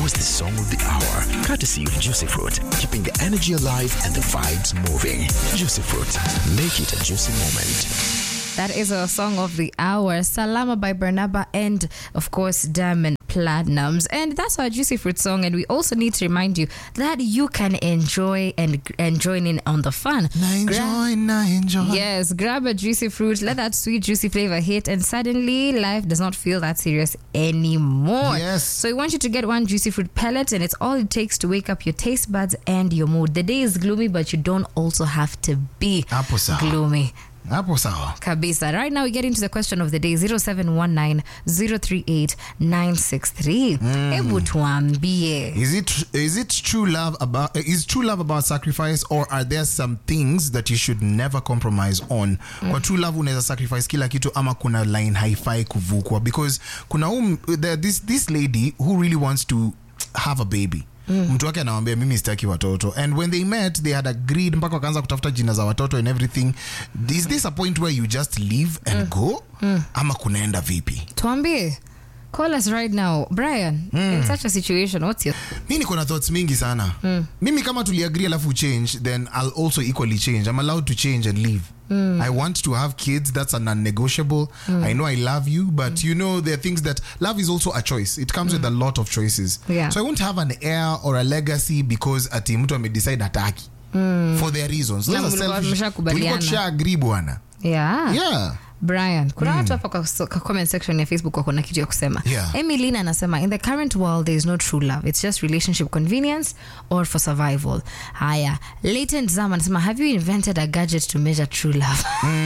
was the song of the hour. Courtesy of Juicy Fruit, keeping the energy alive and the vibes moving. Juicy Fruit, make it a juicy moment. That is a song of the hour, Salama by Bernaba, and of course, Diamond Platinums. And that's our Juicy Fruit song. And we also need to remind you that you can enjoy and, and join in on the fun. Na Gra- enjoy, na enjoy. Yes, grab a juicy fruit, let that sweet, juicy flavor hit, and suddenly life does not feel that serious anymore. Yes. So we want you to get one juicy fruit pellet, and it's all it takes to wake up your taste buds and your mood. The day is gloomy, but you don't also have to be Hapo sawa. gloomy. Hapo sawa. Kabisa. Right now, we get into the question of the day 0719 038 963. Hebu tuambie. Is it is it true love about is true love about sacrifice or are there some things that you should never compromise on? Kwa true love unaweza sacrifice kila kitu ama kuna line haifai kuvukwa because kuna um, there, this this lady who really wants to have a baby mtu wake anawambia mimi sitaki watoto and when they met they had agreed mpaka wakaanza kutafuta jina za watoto and everything is this a point where you just leave and go ama kunaenda vipi Tuambie. Call us right now. Brian, in such a situation, what's your. mi niko na thoughts mingi sana mimi kama tuliagree alafu change then i'll also equally change i'm allowed to change and leave i want to have kids that's a non-negotiable i know i love you but you know there are things that love is also a choice it comes with a lot of choices Yeah. so i won't have an heir or a legacy because ati mtu amedecide hataki for their reasons Those Na are mlikuwa selfish- mmeshakubaliana. tulikuwa tusha-agree bwana Yeah. yeah brian kuna watu hapa kwa, kwa comment section ya facebook wako na kitu ya kusema Yeah. emilina anasema in the current world there is no true love it's just relationship convenience or for survival haya latent zam anasema have you invented a gadget to measure true love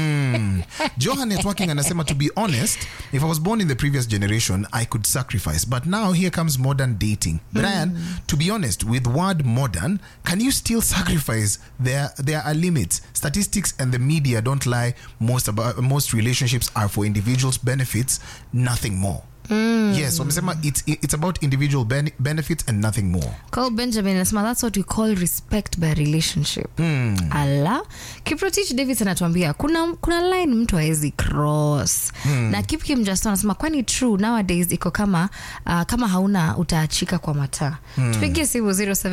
Johan Networking anasema to be honest, if I was born in the previous generation, I could sacrifice. But now here comes modern dating. Brian, to be honest, with word modern, can you still sacrifice? There there are limits. Statistics and the media don't lie. Most about most relationships are for individuals' benefits, nothing more. Yes, wamesema it's it's about individual bene- benefits and nothing more. Call Benjamin anasema that's what we call respect by relationship. Ala. Kiprotich Davis anatuambia kuna kuna line mtu hawezi cross. Na Kip Kim Justin anasema kwani true nowadays iko kama uh, kama hauna utaachika kwa mataa. Tupigie simu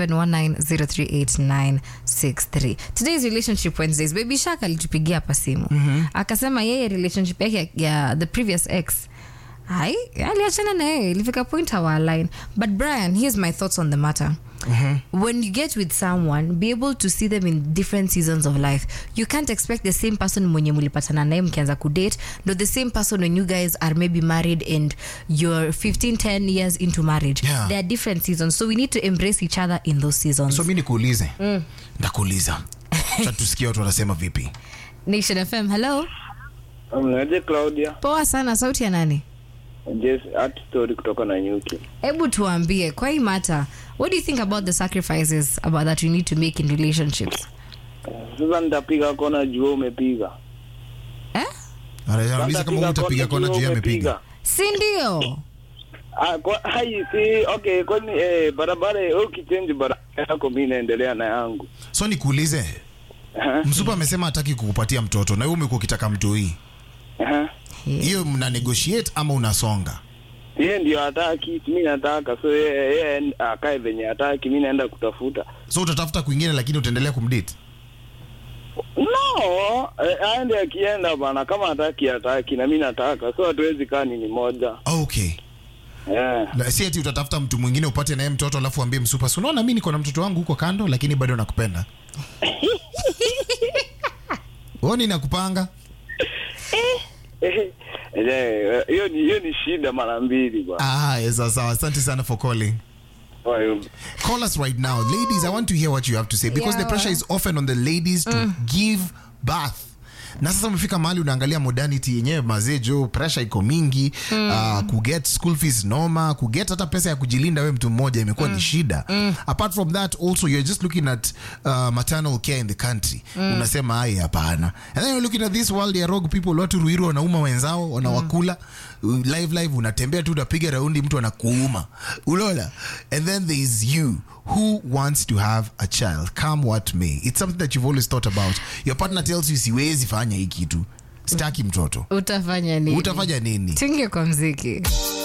0719038963. Today's relationship Wednesdays. Baby Shark alitupigia hapa simu. Akasema yeye relationship yake ya, ya the previous ex hai aliachana na yeye ilifika point hawalign but brian here's my thoughts on the matter when you get with someone be able to see them in different seasons of life you can't expect the same person mwenye mulipatana naye mkianza kudate no the same person when you guys are maybe married and you're 15 10 years into marriage Yeah. there are different seasons so we need to embrace each other in those seasons So mi nikuulize. Ndakuuliza. Cha tusikie watu wanasema vipi. nation fm hello Mnaje Claudia? poa sana sauti ya nani Yes, art story kutoka na nyuki. hebu tuambie kwa hii mata what do you think about the sacrifices about that you need to make in relationships Sasa nitapiga kona juu umepiga. eh? Anauliza kama utapiga kona juu ya amepiga. si ndio Ah, kwa, hai si okay, kwani eh, barabara wewe ukichange barabara yako mimi naendelea na yangu. so nikuulize Aha. msupa amesema hataki kukupatia mtoto na wewe umekuwa ukitaka mtoi Aha. hiyo mna negotiate ama unasonga Yeye ndio hataki, mimi nataka. So yeye yeye akae venye hataki, mimi naenda kutafuta. so utatafuta kwingine lakini utaendelea kumdate No, eh, aende akienda bana kama hataki hataki na mimi nataka. So hatuwezi kaa nini moja. okay Eh. La- si ati utatafuta mtu mwingine upate naye mtoto alafu ambie msupa si unaona mi niko na mtoto wangu huko kando lakini bado nakupenda oni nakupanga Eh, eh, hiyo ni hiyo ni shida mara mbili bwana. ah, yes, sawa sawa asante sana for calling Kwa hiyo call us right now ladies i want to hear what you have to say because the Yeah. pressure is often on the ladies to give birth na sasa umefika mahali unaangalia modernity yenyewe mazee jo pressure iko mingi uh, kuget school fees noma kuget hata pesa ya kujilinda we mtu mmoja imekuwa ni shida apart from that also you're just looking at uh, maternal care in the country unasema ai hapana and then you're looking at this world ya rogue people watu ruiru wanauma wenzao wanawakula live live unatembea tu unapiga raundi mtu anakuuma ulola and then there is you who wants to have a child come what may it's something that you've always thought about your partner tells you siwezi fanya hii kitu sitaki mtoto utafanya nini utafanya nini tinge kwa mziki